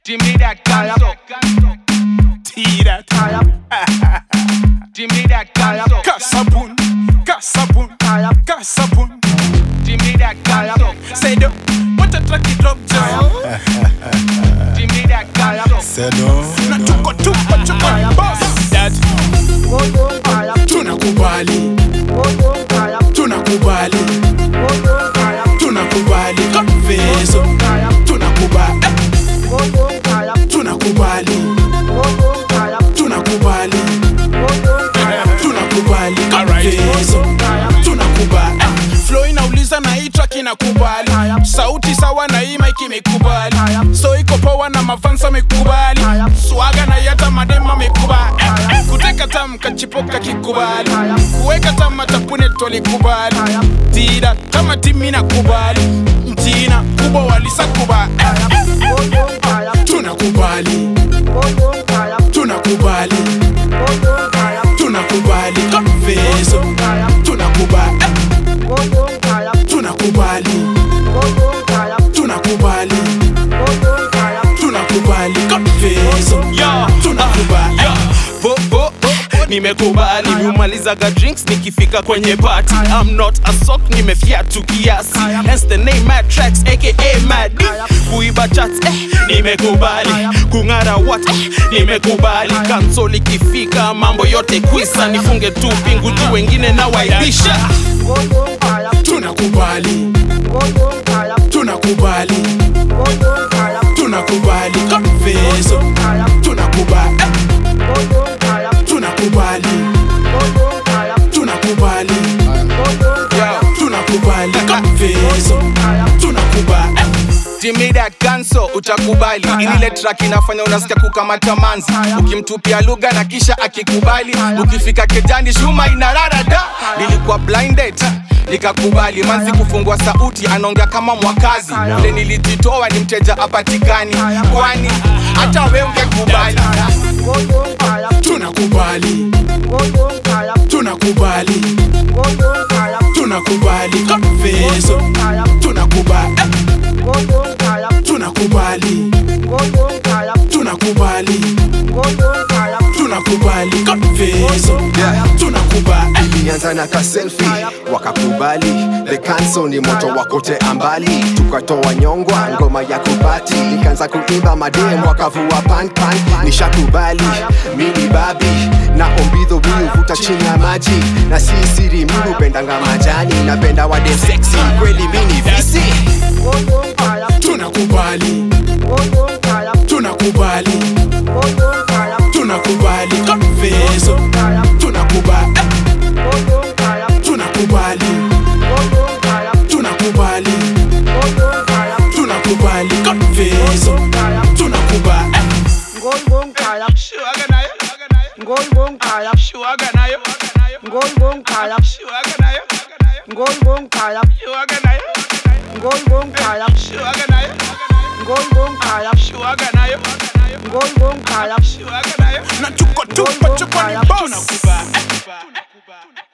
Jimmy that ganso. Tira. Jimmy that ganso. Kasabun. Kasabun. Kasabun. Jimmy that ganso. Say do. What a track it drop down. Jimmy that ganso. Sedo. Na tuko tuko tuko boss. That tunakubali. Tunakubali. Tunakubali. Confeso. Tunakubali. Tunakubali. Tunakubali. Tunakubali. Confeso. Tunakubali. Flow inauliza na hii track inakubali. Sauti sawa na hii mic imekubali. So iko power na mafansa amekubali. Swaga na yata madema amekubali. Kuteka tam kachipoka kikubali. Kuweka tam matapune tolikubali. Tira kama timi nakubali. Mtina kubwa walisakubali. Tunakubali. Tunakubali. Tunakubali. Confeso. Tunakubali. Tunakubali. Tunakubali. Tunakubali. Confeso. Tunakubali. Bo, bo, bo, nimekubali miumalizaga drinks nikifika kwenye party I'm not a sock nimefiatu kiasi hence the name mad tracks aka mad kuiba chats eh, nimekubali kung'ara what eh, nimekubali kansol ikifika mambo yote kwisa nifunge tu pingu juu wengine na waibisha Tunakubali. Tunakubali. Tunakubali. Confeso. Tunakubali. Tunakubali. Tunakubali. Tunakubali. Confeso. Tunakubali. Jimmy that ganso utakubali inile track inafanya unasikia kukamata manzi ukimtupia lugha na kisha akikubali ukifika kejani shuma inarara da nilikuwa blinded nikakubali manzi kufungua sauti anaongea kama mwakazi vile nilijitoa ni mteja apatikani kwani hata we ungekubali Tunakubali. Tunakubali. Tunakubali. Confeso. Tunakubali. Tunakubali. Tunakubali. Tunakubali. Confeso. Tunakubali. ilianza na kaselfi wakakubali the cancel ni moto wakote ambali tukatoa nyongwa ngoma ya kubati nikaanza kuimba madem wakavua panpan nishakubali mini babi na ombidho miuvuta chini ya maji na si siri mi hupendanga majani napenda wadem seksi kweli mini visi Tunakubali. Tunakubali. Tunakubali. Confeso. Tunakubali. Tunakubali. Tunakubali. Tunakubali. Confeso. Tunakubali. Shuaga nayo Shuaga nayo Shuaga nayo Shuaga nayo Shuaga nayo Shuaga nayo Shuaga nayo Na tuko tuko tuko ni boss. Tunakubali